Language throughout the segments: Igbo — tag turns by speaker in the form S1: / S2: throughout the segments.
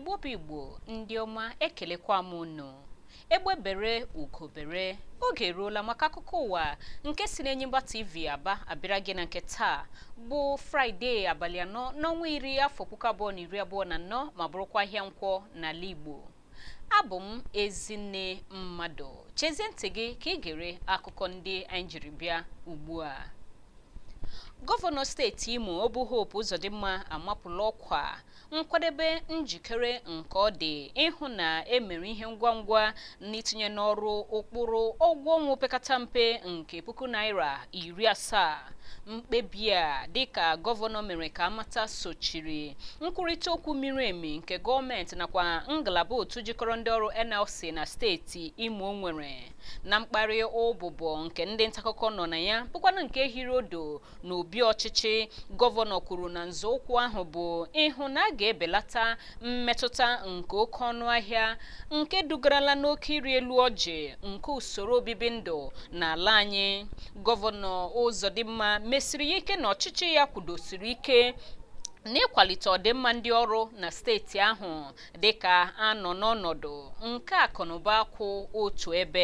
S1: igbo bụ igbo ndị ọma ekelekwa m unu egbe bere ugo bere oge eruola maka akụkọ ụwa nke si n'Enyimba TV aba abịara gị na nke taa bụ fraịde abalị anọ n'ọnwa iri afọ puku abụọ na iri abụọ na anọ ma bụrụkwa ahịa nkwọ n'ala igbo abụ m ezinne mmadụ chezie ntị gị ka ị gere akụkọ ndị anyị jiri bịa ugbu a gọvanọ steeti imo ọ bụ Hope Uzodimma amapụla ọkwa nkwadebe njikere nke ọ dị ịhụ na emere ihe ngwa ngwa n'itinye n'ọrụ ụkpụrụ ụgwọ ọnwa opekata mpe nke puku naira iri asaa mkpebi a dịka gọvanọ mere ka amata sochiri nkwurịta okwu miri emi nke gọọmenti nakwa ngalaba otu jikọrọ ndị ọrụ NLC na steeti imo nwere na mkparị ụbụbọ nke ndị ntaakụkọ nọ na ya bụkwana nke hiri odo na obi ọchịchị gọvanọ kwuru na nzọụkwụ ahụ bụ ịhụ na a ga-ebelata mmetụta nke oke ọnụ ahịa nke dugarala n'oke iri elu ọjị nke usoro obibi ndụ n'ala anyị gọvanọ Uzodimma mesiri ya ike na ọchịchị ya kwudosiri ike n'ịkwalite ọdịmma ndị ọrụ na steeti ahụ dịka anọ n'ọnọdụ nke akụnụba kwụ otu ebe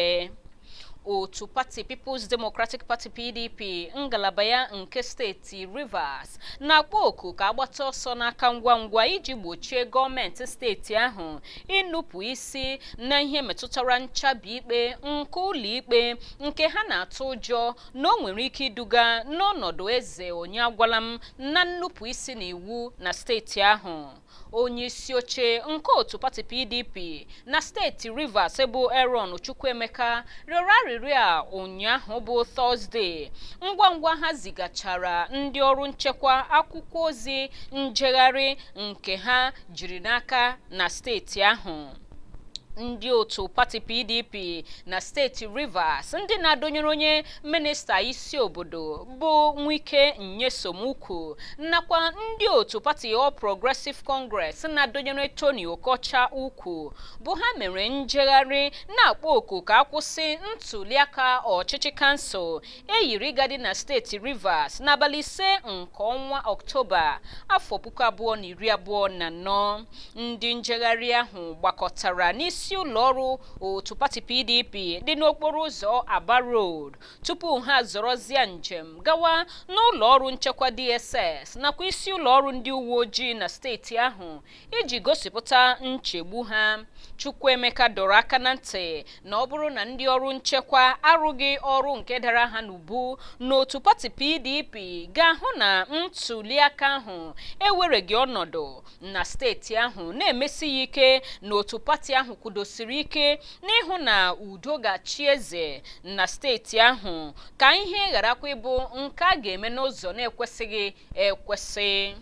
S1: otu pati People's Democratic Party PDP ngalaba ya nke steeti Rivers na-akpọ oku ka agbata ọsọ n'aka ngwa ngwa iji gbochie gọọmenti steeti ahụ ịnụpụ isi na ihe metụtara nchabi ikpe nke ụlọ ikpe nke ha na-atụ ụjọ na o nwere ike iduga n'ọnọdụ eze onye agwala m na nnupụ isi n'iwu na steeti ahụ onye isi oche nke otu pati PDP na steeti Rivers bụ Aaron Chukwuemeka rịọrọ arịrịọ a ụnyaahụ bụ Tọzdee ngwa ngwa ha zigachara ndị ọrụ nchekwa akwụkwọ ozi njegharị nke ha jiri n'aka na steeti ahụ ndị otu pati PDP na steeti Rivers ndị na-adọnyere onye minista isi obodo bụ Nwike Nyesom nakwa ndị otu pati All Progressive Congress na-adọnyere Tony Okocha ukwu bụ ha mere njegharị na-akpọ oku ka akwụsị ntuliaka ọchịchị kansụl eyiri gadi na steeti Rivers n'abalị ise nke ọnwa Ọktoba afọ puku abụọ na iri abụọ na anọ ndị njegharị ahụ gbakọtara n'isi isi ụlọ ọrụ otu pati PDP dị n'okporo ụzọ Aba Road tupu ha zọrọzie njem gawa n'ụlọ ọrụ nchekwa DSS nakwa isi ụlọ ọrụ ndị uwe ojii na steeti ahụ iji gosipụta nchegbu ha Chukwuemeka dọrọ aka na ntị na ọ bụrụ na ndị ọrụ nchekwa arụghị ọrụ nke dara ha n'ubu n'otu pati PDP ga-ahụ na ntuliaka ahụ ewereghị ọnọdụ na steeti ahụ na-emesi ya ike na otu pati ahụ kwudosiri ike n'ịhụ na udo ga-achị eze na steeti ahụ ka ihe gharakwa ịbụ nke a ga-eme n'ụzọ na-ekwesịghị ekwesị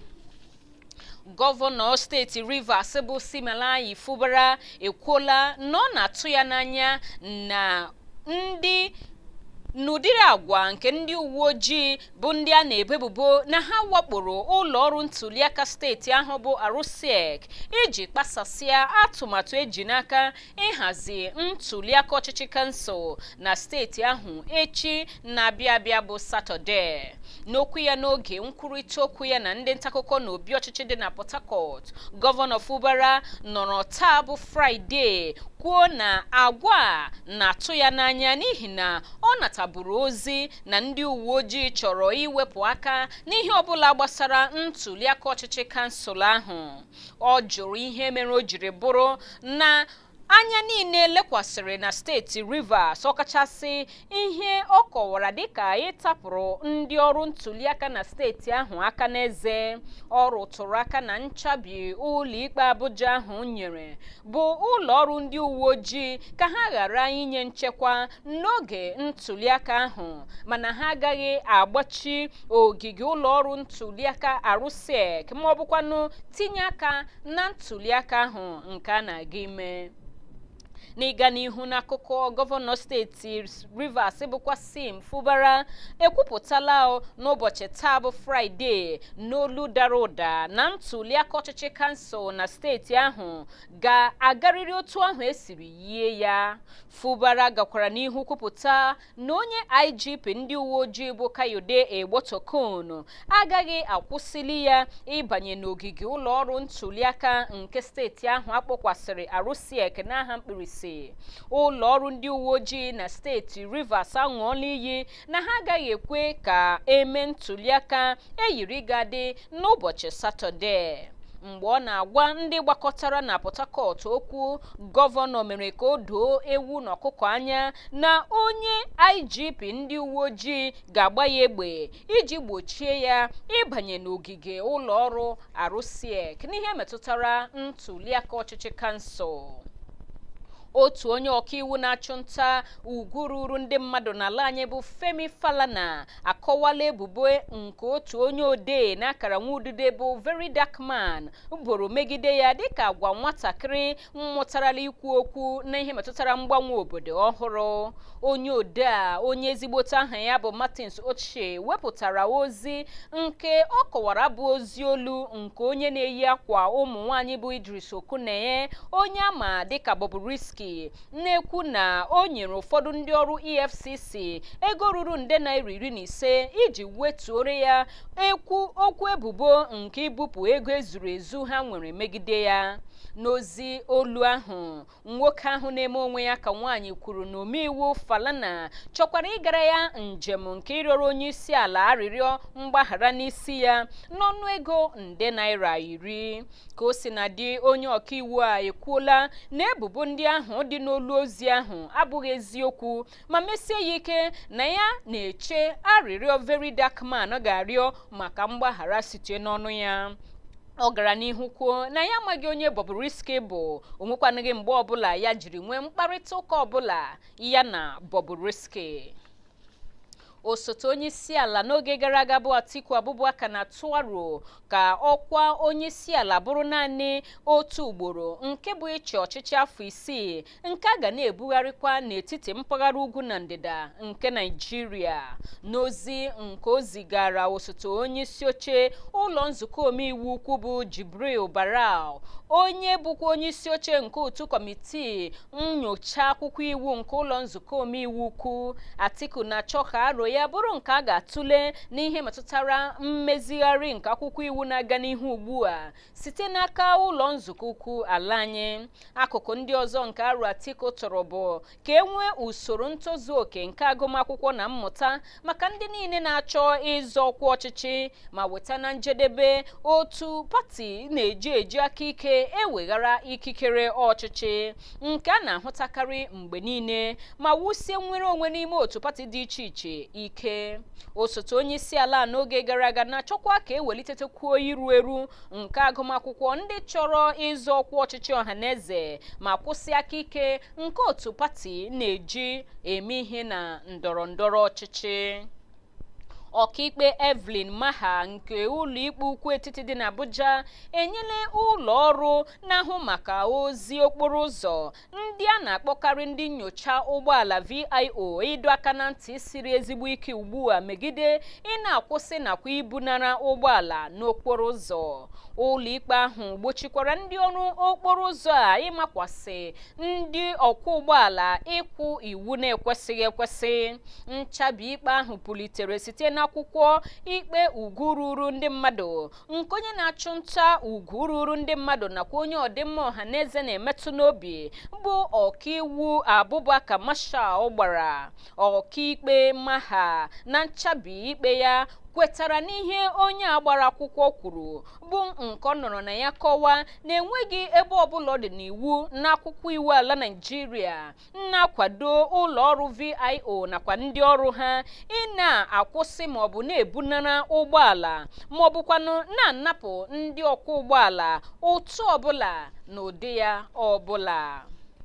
S1: gọvanọ steeti Rivers bụ Siminalayi Fubara ekwuola na ọ na-atụ ya n'anya na ndị n'ụdịrị agwa nke ndị uwe ojii bụ ndị a na-ebo ebubo na ha wakporo ụlọ ọrụ ntuliaka steeti ahụ bụ Arụsiek iji kpasasịa atụmatụ eji n'aka ịhazi ntuliaka ọchịchị kansụl na steeti ahụ echi na-abịa abịa bụ Satọde n'okwu ya n'oge nkwurịta okwu ya na ndị ntaakụkọ na obi ọchịchị dị na Port Harcourt gọvanọ Fubara nọrọ taa bụ Fraịde kwuo na agwa a na-atụ ya n'anya n'ihi na ọ nataburu ozi na ndị uwe ojii chọrọ iwepụ aka n'ihe ọbụla gbasara ntuliaka ọchịchị kansụl ahụ ọ jụrụ ihe mere o jiri bụrụ na anya niile lekwasịrị na steeti Rivers ọkachasị ihe ọ kọwara dịka ịtapụrụ ndị ọrụ ntuliaka na steeti ahụ aka n'eze ọ rụtụrụ aka na nchabi ụlọikpe Abuja ahụ nyere bụ ụlọ ọrụ ndị uwe ojii ka ha ghara inye nchekwa n'oge ntuliaka ahụ mana ha agaghị agbachi ogige ụlọ ọrụ ntuliaka Arụsiek ma ọ bụkwanụ tinye aka na ntuliaka ahụ nke a na-aga ime n'ịga n'ihu n'akụkọ gọvanọ steeti rivers bụkwa sim fụbara ekwupụtala n'ụbọchị taa bụ fraịde n'olu dara ụda na ntuliaka ọchịchị kansụl na steeti ahụ ga-agarịrị otu ahụ esiri yie ya fụbara gakwara n'ihu kwupụta na onye igp ndị uwe ojii bụ kayode egbotokon agaghị akwụsịli ya ịbanye n'ogige ụlọ ọrụ ntuliaka nke steeti ahụ akpọkwasịrị arusiek n'aha mkpirisi ụlọ ọrụ ndị uwe ojii na steeti rivers aṅụọla iyi na ha agaghị ekwe ka eme ntuliaka eyiri gadị n'ụbọchị satọde mgbe ọ na-agwa ndị gbakọtara na port harcourt okwu gọvanọ mere ka o doo ewu na ọkụkọ anya na onye igp ndị uwe ojii ga-agba ya egbe iji gbochie ya ịbanye n'ogige ụlọ ọrụ arusiek n'ihe metụtara ntuliaka ọchịchị kansụl otu onye ọkaiwu na-achụ nta ugwu ruru ndị mmadụ n'ala anyị bụ femi falana akọwala ebubo nke otu onye odee n'akara nwaudide bụ very dark man boro megide ya dịka agwa nwatakịrị mmụtarala ikwu okwu na ihe metụtara mgbanwe obodo ọhụrụ onye odee a onye ezigbote aha ya bụ martins ochie wepụtara ozi nke ọ kọwara bụ ozi olu nke onye na-eyi akwa ụmụ nwaanyị bụ idris okuneye onye ama dịka bobrisky na-ekwu na o nyere ụfọdụ ndị ọrụ efcc ego ruru nde naira iri na ise iji wetuore ya ekwu okwu ebubo nke ibupụ ego ezuru ezu ha nwere megide ya n'ozi olu ahụ nwoke ahụ na-eme onwe ya ka nwaanyị kwuru na omeiwu falana chọkwara ịgara ya njem nke ịrịọrọ onye isi ala arịrịọ mgbaghara n'isi ya n'ọnụ ego nde naira iri ka o si na dị onye ọkaiwu a ekwuola na ebubo ndị ahụ dị n'olu ozi ahụ abụghị eziokwu ma mesie ya ike na ya na-eche arịrịọ very dark man ga-arịọ maka mgbaghara site n'ọnụ ya ọ gara n'ihu kwuo na ya amaghị onye Bobrisky bụ onwekwanaghị mgbe ọbụla ya jiri nwee mkparịta ụka ọbụla ya na Bobrisky osote onye isi ala n'oge gara aga bụ atiku abubakar na-atụ aro ka ọkwa onye isi ala bụrụ naanị otu ugboro nke bụ ịchị ọchịchị afọ isii nke a ga na-ebugharịkwa n'etiti mpaghara ugwu na ndịda nke naijiria n'ozi nke o zigara osote onye isi oche ụlọ nzukọ omeiwu ukwu bụ jibril baral onye bụkwa onye isi oche nke otu kọmitii nyocha akwụkwọ iwu nke ụlọ nzukọ omeiwu ukwu atiku na-achọ ka aro ya bụrụ nke a ga-atụle n'ihe metụtara mmezigharị nke akwụkwọ iwu na-aga n'ihu ugbu a site n'aka ụlọ nzukọ ukwu ala anyị akụkụ ndị ọzọ nke arụ atiku tọrọ bụ ka e nwee usoro ntozu oke nke agụmakwụkwọ na mmụta maka ndị niile na-achọ ịzọ ọkwa ọchịchị ma weta na njedebe otu pati na-eji eji aka ike eweghara ikikere ọchịchị nke a na-ahụtakarị mgbe niile ma wusie nwere onwe n'ime otu pati dị iche iche ike osote onye isi ala n'oge gara aga na-achọkwa ka ewelitekwuo iru eru nke agụmakwụkwọ ndị chọrọ ịzọ ọkwa ọchịchị ọhaneze ma kwụsị aka ike nke otu pati na-eji eme ihe na ndọrọ ndọrọ ọchịchị ọkaikpe evelyn maha nke ụlọikpe ukwu etiti dị n'abuja enyela ụlọ ọrụ na-ahụ maka ozi okporo ụzọ ndị a na-akpọkarị ndị nyocha ụgbọala vio ịdọ aka na ntị siri ezigbo ike ugbu a megide ị na-akwụsị nakwa ibunara ụgbọala n'okporo ụzọ ụlọikpe ahụ gbochikwara ndị ọrụ okporo ụzọ a ịmakwasị ndị ọkwọ ụgbọala ịkwụ iwu na-ekwesịghị ekwesị nchabi ikpe ahụ pụlitere site n'akwụkwọ ikpe ugwu ruru ndị mmadụ nke onye na-achụ nta ugwu ruru ndị mmadụ nakwa onye ọdịmma ọha na eze na-emetụ n'obi bụ ọkaiwu abụbaka mashal gbara ọkaikpe maha na nchabi ikpe ya kwetara n'ihe onye a gbara akwụkwọ kwuru bụ nke ọ nọrọ na ya kọwaa na enweghị ebe ọbụla ọ dị n'iwu n'akwụkwọ iwu ala naijiria na-akwado ụlọ ọrụ vio nakwa ndị ọrụ ha ị na-akwụsị maọbụ na-ebunara ụgbọala maọbụkwanụ na-anapụ ndị ọkwọ ụgbọala ụtụ ọbụla na ụdị ya ọbụla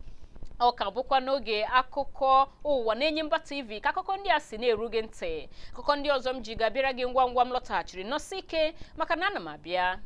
S1: ọ ka bụkwa n'oge akụkọ ụwa na-Enyimba TV ka akụkọ ndị a si na-eru gị ntị akụkọ ndị ọzọ m ji ga-abịara gị ngwa ngwa m lọtaghachiri nọsị ike maka na ana m abịa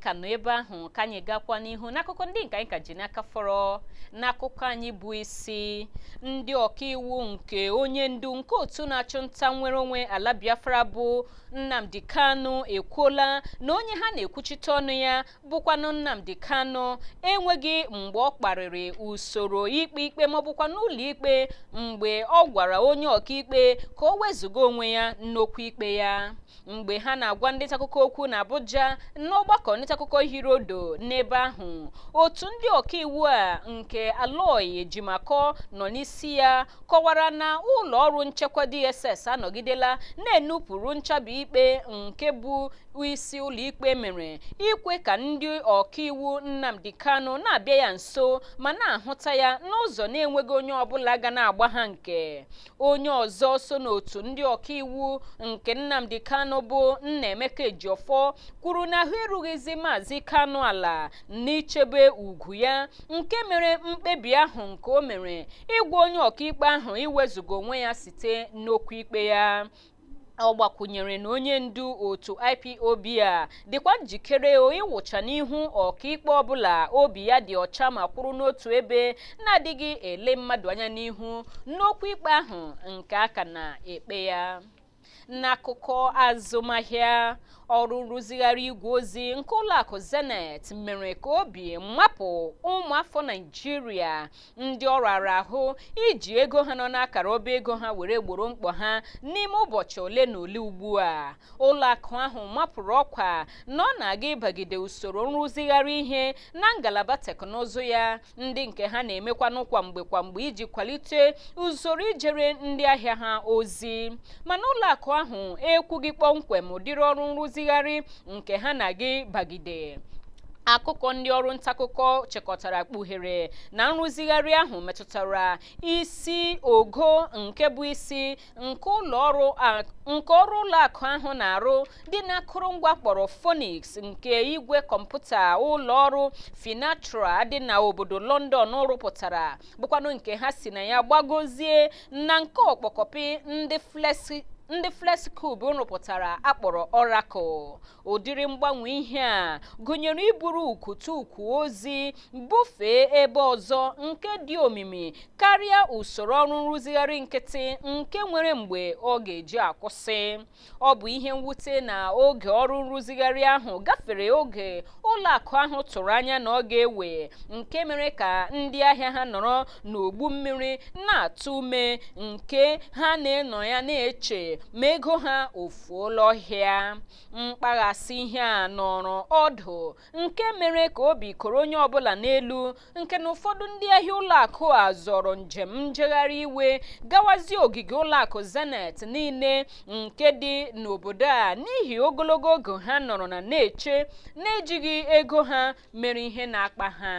S1: ka nọ ebe ahụ ka anyị gakwa n'ihu n'akụkọ ndị nke anyị ka ji n'aka fọrọ n'akụkọ anyị bụ isi ndị ọkaiwu nke onye ndu nke otu na-achụ nta nwere onwe ala Biafra bụ Nnamdi Kanu ekwuola na onye ha na-ekwuchite ọnụ ya bụkwanụ Nnamdi Kanu enweghị mgbe ọ kparịrị usoro ikpe ikpe ma ọ bụkwa n'ụlọ ikpe mgbe ọ gwara onye ọkaikpe ka o wezụga onwe ya n'okwu ikpe ya mgbe ha na-agwa ndị ntaakụkọ okwu na Abuja n'ọgbakọ ndị ntaakụkọ hirodo n'ebe ahụ otu ndị ọkaiwu a nke Aloy Ejimakọ nọ n'isi ya kọwara na ụlọ ọrụ nchekwa DSS anọgidela na-enupụrụ nchabi ikpe nke bụ isi ụlọikpe mere ikwe ka ndị ọkaiwu Nnamdi Kanu na-abịa ya nso ma na-ahụta ya n'ụzọ na-enweghị onye ọbụla ga na-agba ha nke onye ọzọ so n'otu ndị ọkaiwu nke Nnamdi Kanu bụ Nnaemeka Ejiofor kwuru na ahụ erughịzi Maazị Kanu ala n'ichebe ugwu ya nke mere mkpebi ahụ nke o mere ịgwa onye ọkaikpe ahụ iwezuga onwe ya site n'okwu ikpe ya ọ gbakwunyere na onye ndu otu IPOB a dịkwa njikere ịwụcha n'ihu ọkaikpe ọbụla obi ya dị ọcha ma kwụrụ n'otu ebe na-adịghị ele mmadụ anya n'ihu n'okwu ikpe ahụ nke aka na-ekpe ya n'akụkọ azụmahịa ọrụ nrụzigharị igwe ozi nke ụlọakụ Zenith mere ka obi mmapụ ụmụafọ Naịjirịa ndị ọ rara ahụ iji ego ha nọ n'akara ọba ego ha were gboro mkpọ ha n'ime ụbọchị ole na ole ugbu a ụlọakụ ahụ mapụrụ ọkwa na ọ na-aga ịbagide usoro nrụzigharị ihe na ngalaba teknụzụ ya ndị nke ha na-emekwanụ kwa mgbe kwa mgbe iji kwalite usoro ijere ndị ahịa ha ozi mana ụlọakụ ahụ ekwughị kpọmkwem ụdịrị ọrụ nrụzigharị nke ha na-aga bagide akụkọ ndị ọrụ ntaakụkọ chịkọtara kpughere na nrụzigharị ahụ metụtara isi ogo nke bụ isi nke ụlọ ọrụ nke ọrụ ụlọ akụ ahụ na-arụ dị n'akụrụngwa kpọrọ Phoenix nke igwe kọmputa ụlọ ọrụ Finatra dị na obodo London rụpụtara bụkwanụ nke ha si na ya gbagozie na nke ọkpọkọpị ndị flexi ndị flexcube rụpụtara akpọrọ Oracle ụdịrị mgbanwe ihe a gụnyere iburu ukwutu ukwu ozi bufee ebe ọzọ nke dị omimi karịa usoro ọrụ nrụzigharị nkịtị nke nwere mgbe ọ ga-eji akwụsị ọ bụ ihe mwute na oge ọrụ nrụzigharị ahụ gafere oge ụlọ akụ ahụ tụrụ anya na ọ ga-ewe nke mere ka ndị ahịa ha nọrọ n'ogbu mmiri na-atụ ume nke ha na-enọ ya na-eche ma ego ha ofuola ọhịa mkpaghasị ihe a nọrọ ọdụ nke mere ka obi koro onye ọbụla n'elu nke na ụfọdụ ndị ahịa ụlọakụ a zọrọ njem njegharị iwe gawazie ogige ụlọakụ Zenith niile nke dị n'obodo a n'ihi ogologo oge ha nọrọ na na-eche na-ejighị ego ha mere ihe na-akpa ha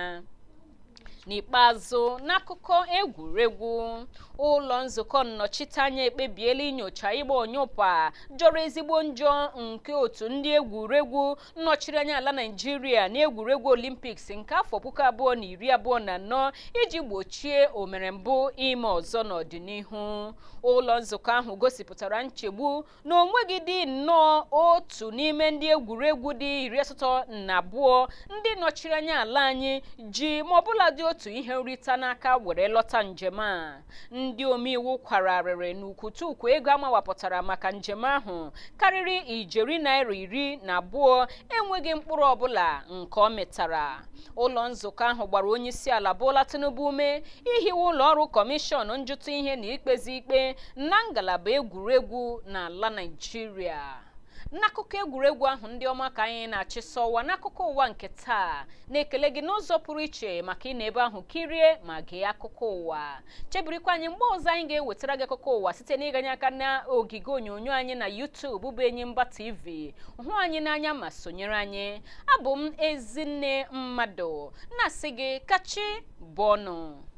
S1: n'ikpeazụ n'akụkọ egwuregwu ụlọ nzukọ nnọchiteanya ekpebiela inyocha ịgba onyụpa jọrọ ezigbo njọ nke otu ndị egwuregwu nnọchiri anya ala naijiria na egwuregwu olimpiks nke afọ puku abụọ na iri abụọ na anọ iji gbochie omerembụ ime ọzọ n'ọdịnihu ụlọ nzukọ ahụ gosipụtara nchegbu na onweghị dị nnọọ otu n'ime ndị egwuregwu dị iri asatọ na abụọ ndị nọchiri anya ala anyị ji ma ọbụla dị otu ihe nrita n'aka were lọta njem a ndị omeiwu kwararịrị n'ukwutukwu ego amawapụtara maka njem ahụ karịrị ijeri naira iri na abụọ enweghị mkpụrụ ọbụla nke ọ metara ụlọ nzukọ ahụ gbara onye isi ala Bola Tinubu ume ihiwe ụlọ ọrụ kọmishọn njụta ihe na ikpezi ikpe na ngalaba egwuregwu n'ala Naịjirịa n'akụkọ egwuregwu ahụ ndị ọma ka anyị na-achịsa ọwa n'akụkọ ụwa nke taa na-ekele gị n'ụzọ pụrụ iche maka ị na ebe ahụ kirie ma gee akụkọ ụwa chebirikwa anyị mgbe ọzọ anyị ga-ewetara gị akụkọ ụwa site n'ịganye aka na ogige onyonyo anyị na YouTube bụ Enyimba TV hụ anyị n'anya ma sonyere anyị abụ m ezinne mmadụ na-asị gị kachi bọnụ